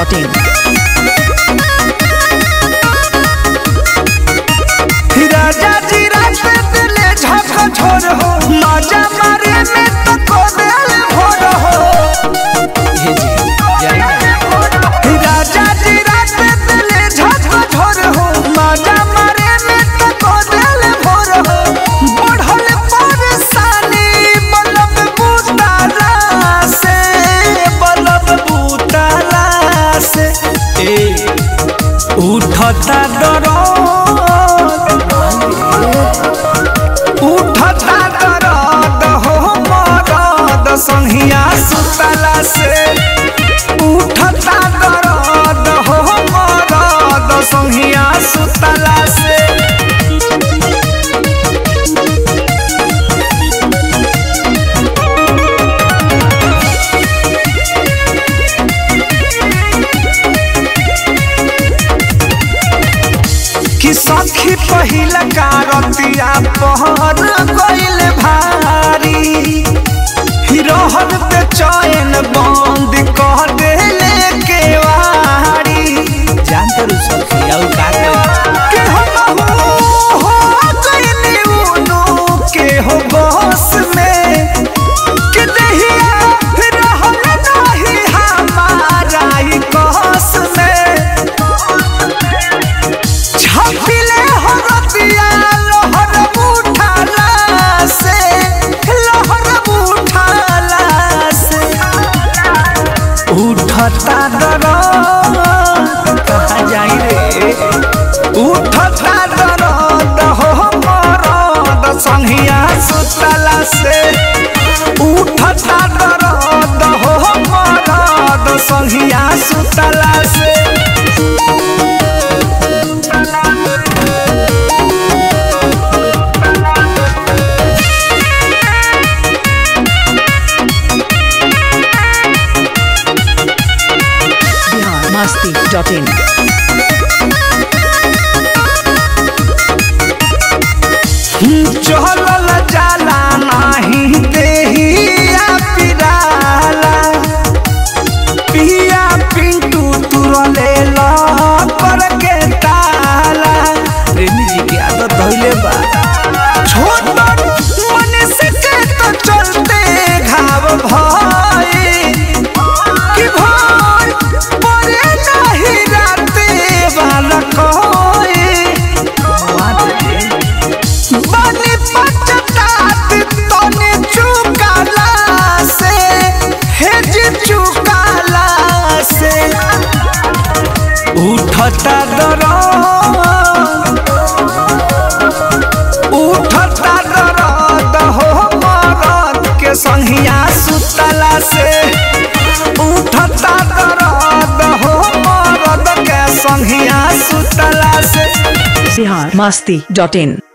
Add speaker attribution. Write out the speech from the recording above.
Speaker 1: biharmasti.in
Speaker 2: राजा जी रात दिले झक झोर हो माजा मारे में तो को दिल भोर हो राजा जी रात दिले झक झोर हो माजा मारे में तो को दिल भोर हो बढ़ल परेशानी बलब बुताला से बलब बुताला से ए उठता दरद उठता दरद हो मरद संहिया सुतला से उठता दरद हो मरद संहिया सुतला से कि सखी पहिला कारतिया पहर गइल भारी हिरोहन पे चैन बंद कह देले केवारी
Speaker 3: जानते रहो सखी और का
Speaker 2: के हम हो गइल उनु के हो बस में कि दहिया रहल नाही हमारा ही कस में छपिले हरतिया लहर उठाला से लहर उठाला से उठता दरद
Speaker 3: कहा जाई रे
Speaker 2: उठता दरद हो मरद संहिया सुतला से उठता दरद हो मरद संहिया सुतला से
Speaker 1: biharmasti.in
Speaker 2: चहलल जाला नाही देहिया पिराला पिया पिंटू तुरले पर के ताला
Speaker 3: प्रेमी जी की आदत धइले बा
Speaker 2: छोट मनुष्य के तो चलते घाव भाई कि भाई परे नहीं राते वाला कोई बनी पचतात तने चुकाला से हेज चुकाला से उठता दरद उठता दरद हो मरद के संहिया सुतला से उठता दरद हो मरद के संहिया सुतला से
Speaker 1: biharmasti.in